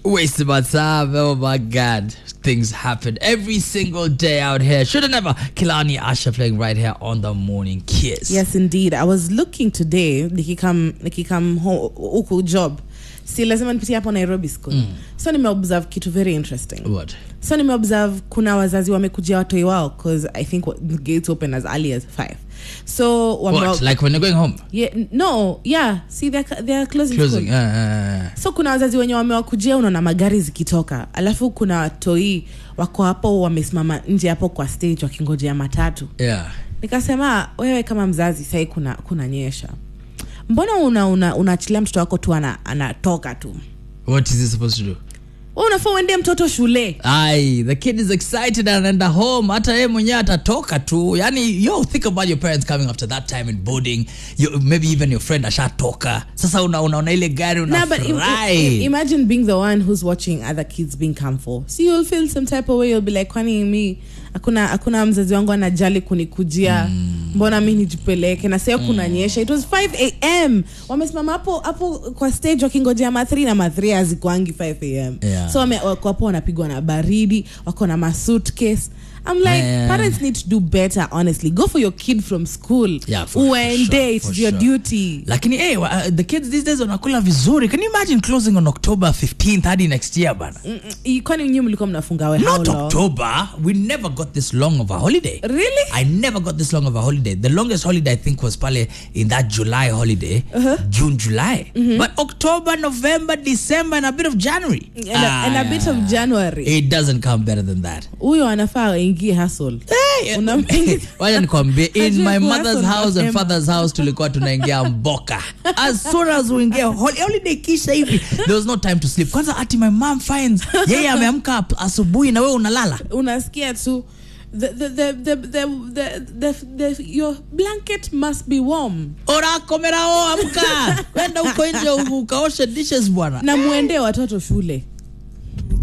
Wasting my time. Oh my God. Things happen every single day out here. Should have never. Kilani Asha playing right here on the morning kiss. Yes, indeed. I was looking today nikikam nikikam ho- huku job si lazima nipitie hapo nairobi school mm. so nimeobserve kitu very interesting What? so nimeobserve kuna wazazi wamekujia watoi wao cause i think what- the gates open as early as five so wame- What? Like when you're going home? yeah, no yeah see they're, they're closing, Closing. school. Uh, uh, so kuna wazazi wenye wamewakujia unaona magari zikitoka alafu kuna watoi wako hapo wamesimama nje hapo kwa stage wakingojea matatu uh. Yeah. nikasema wewe kama mzazi sahii kuna kuna nyesha mbona unaachilia una, unaachilia mtoto wako tu ana- anatoka tu What is he supposed to do? we unafaa uendee mtoto shule Aye, the kid is excited and anaenda home hata yeye mwenyewe atatoka tu yani yo think about your parents coming after that time in boarding you, maybe even your friend ashatoka sasa una- unaona ile gari Nah, but im- im- unafurahi imagine being the one who's watching other kids being come for so you'll feel some type of way you'll be like kwani mi hakuna hakuna mzazi wangu anajali kunikujia mbona mi nijipeleke na sio kuna nyesha it was 5 am wamesimama hapo hapo kwa stage wakingojea ma3 na ma3 hazikuangi 5 am Yeah. so wame- wako hapo wanapigwa na baridi wako na masuitcase I'm like Yeah. parents need to do better honestly go for your kid from school Yeah, for- for uende sure, it's for your sure. duty lakini hey, uh, the kids these days wanakula vizuri can you imagine closing on october 15th hadi next year bana Mm, mm, kwani nyinyi mlikuwa mnafunga we how not long? october we never got this long of a holiday Really? i never got this long of a holiday the longest holiday i think was pale in that july holiday june july but october november december and a bit of january and, a, and a bit of january it doesn't come better than that huyo anafaa aingie hustle Hey, Unam- wacha nikwambie in Ajue my kuhustle mother's house and mapema. father's house tulikuwa tunaingia mboka as soon as uingia holi- holiday kisha hivi there was no time to sleep kwanza ati my mom finds yeye ameamka ap- asubuhi na wewe unalala unasikia tu the, the, the, the, the, the, the, the, your blanket must be warm orakomerao amka kwenda huko nje u- ukaoshe dishes bwana na muende watoto shule